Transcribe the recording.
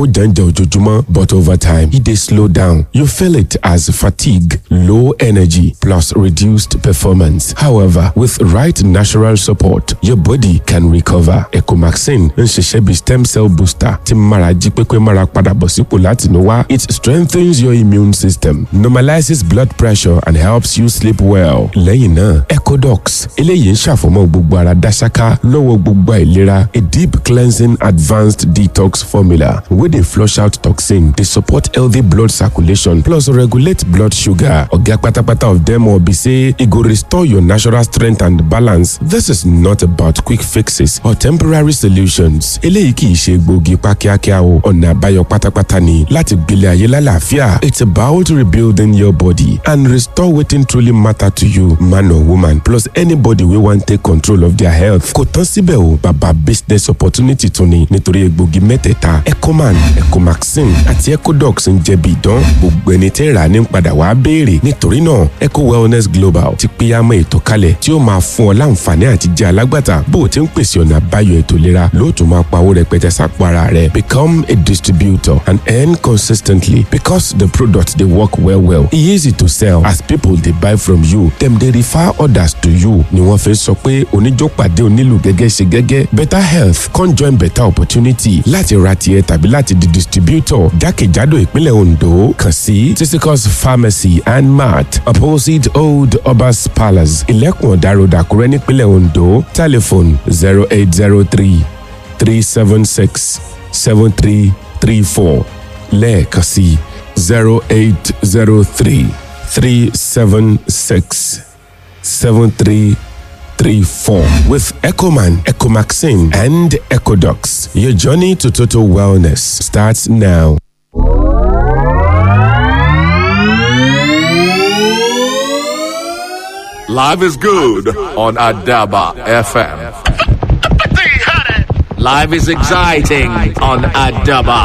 ó jàǹjà ojoojúmọ́ but over time e dey slow down you feel it as fatigue low energy plus reduced performance however with right natural support your body can recover ecomaxin ń ṣiṣẹ́ bí stem cell booster tí mara jí pépé mara padà bọ̀ sípò láti inú wá it strengthens your immune system normalizes blood pressure and helps you sleep well lẹ́yìn náà ecodox eléyìí ń ṣàfọ̀mọ́ gbogbo ara dáṣáká lọ́wọ́ gbogbo àìlera a deep cleansing advanced detox formula wey dey flush out toxin dey support healthy blood circulation plus regulate blood sugar oga kpatakpata of dem all be say e go restore your natural strength and balance this is not about quick fixes or temporary solutions eléyìí kì í ṣe gbòógì pa kíákíá o ọ̀nà àbáyọ pátápátá ni láti gbélé ayé lálàáfíà it's about rebuilding your body and restore wetin truly matter to you man or woman plus anybody wey wan take control of their health kò tán síbẹ̀ o bàbá business opportunity tún ni nítorí egbògi mẹ́tẹ̀ẹ̀ta ecoman ecomaxin àti ecodox ń jẹ́ bí ìdán gbogbo ẹni tẹ́ rà ní padà wàá béèrè nítorí náà eco wellness global ti pínyàmọ́ ètò kalẹ̀ tí ó máa fún ọ láǹfààní àti jẹ́ alágbàtà bó o ti ń pèsè ọ̀nà àbáyọ ètò ìlera lóòtú máa pawó rẹpẹtẹ sápò ara rẹ become a distributor and earn consistently because the product dey work well well e easy to sell as people dey buy from you dem dey refer others to you ni wọ́n fi sọ pé oníjọ́pàdé onílù gẹ́gẹ́ ṣe gẹ́gẹ́ better health come join better opportunity láti ra tiẹ̀ tàbí láti di distributor jákèjádò ìpínlẹ̀ Ondo kàn sí Tisicus pharmacy and mart opposite old obas palace ilẹ̀kùn ọ̀dà road Àkúrẹ́ nípínlẹ̀ Ondo telephone zero eight zero three three seven six seven three three four lẹ́ẹ̀kan sí zero eight zero three three seven six seven three three four with Ecoman, Ecomaxin, and Ecodox. Your journey to total wellness starts now. Live is good on Adaba FM. Live is exciting on Adaba.